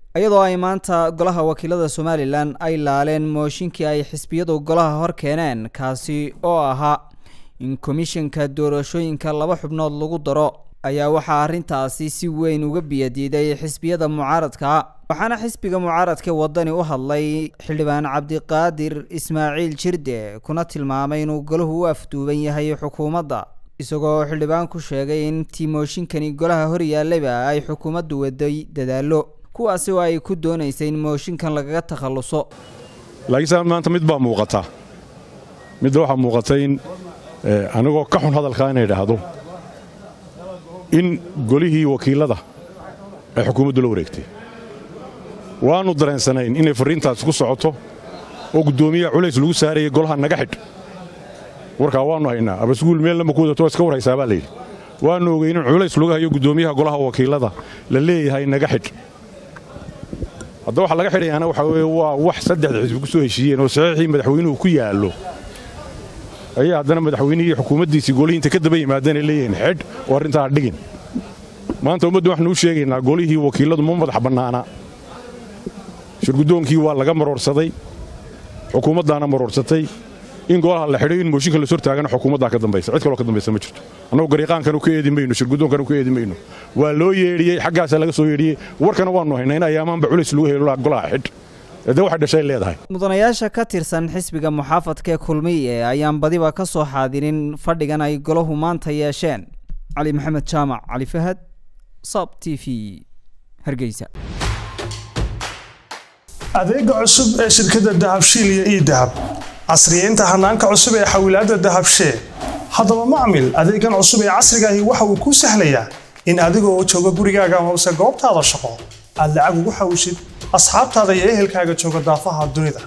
iyadoo ay maanta golaha wakiilada somalilan ay laaleen mooshinkii ay xisbiyadu golaha hor keeneen kaasi oo ahaa in komishanka doorashooyinka laba xubnood lagu daro ayaa waxaa arrintaasi si weyn uga biyadiiday xisbiyada mucaaradka waxaana xisbiga mucaaradka wadani u hadlay xildhibaan cabdiqaadir ismaaciil jirde kuna tilmaamay inuu golahu u afduuban yahay xukuumadda isagoo xildhibaan ku sheegay in tiimooshinkani golaha hor yaallayba ay xukuumaddu waday dadaallo kuwaasi oo ay ku doonaysay in mooshinkan lagaga takhalluso laakiinse maanta mid baa muuqata midda waxaa muuqata in anigoo ka xun hadalkaa inay idhaahdo in golihii wakiilada ay xukuumaddu la wareegtay waannu dareensanayn inay farriintaasi ku socoto oo guddoomiyaha culays lagu saarayay golaha naga xidh warkaa waannu haynaa abasguul meel lama ku wadato iska warhaysaa baa layidhi waannu ogeyn in culays lagu hayo guddoomiyaha golaha wakiilada la leeyahay naga xidh hadda waxa laga xidhayaana waxa weye waa wax saddexda xisbi ku soo heshiiyeen oo saxiixii madaxweynuhu ku yaallo ayaa haddana madaxweynihii xukuumaddiisii golihii inta ka daba yimaadeenay leeyihiin xidh oo arrintaa dhigin maanta ummaddu waxaanu u sheegaynaa golihii wakiilladu ma madax bannaana shirguddoonkii waa laga maroorsaday xukuumaddaana maroorsatay in golaha la xidhay in mooshinka las hortaagana xukuumaddaa ka dambaysa cid kaloo ka dambaysa ma jirto annagu gariiqaankanu ka eedi mayno shirguddoonkanu ka eedi mayno waa loo yeedhiyey xaggaasaa laga soo yeedhiyey warkana waannu haynaa in ayaamaanba culays lagu helo golaha xidh de waxay dhashay leedahay mudanayaasha ka tirsan xisbiga muxaafadka ee kulmiye ayaan badiba ka soo xaadirin fadhigan ay golahu maanta yeesheen cali maxamed jaamac cali fahad sab t v hargeysa adeega cusub ee shirkadda dahabshiil iyo ii dahab casriyeynta hanaanka cusub ee xawilaadda dahabshee haddaba macmil adeegan cusub ee casrigaahi waxa uu kuu sahlayaa in adigoo jooga gurigaaga hoose goobtaada shaqo aad lacag ugu xawishid asxaabtaada iyo ehelkaaga jooga daafaha dunida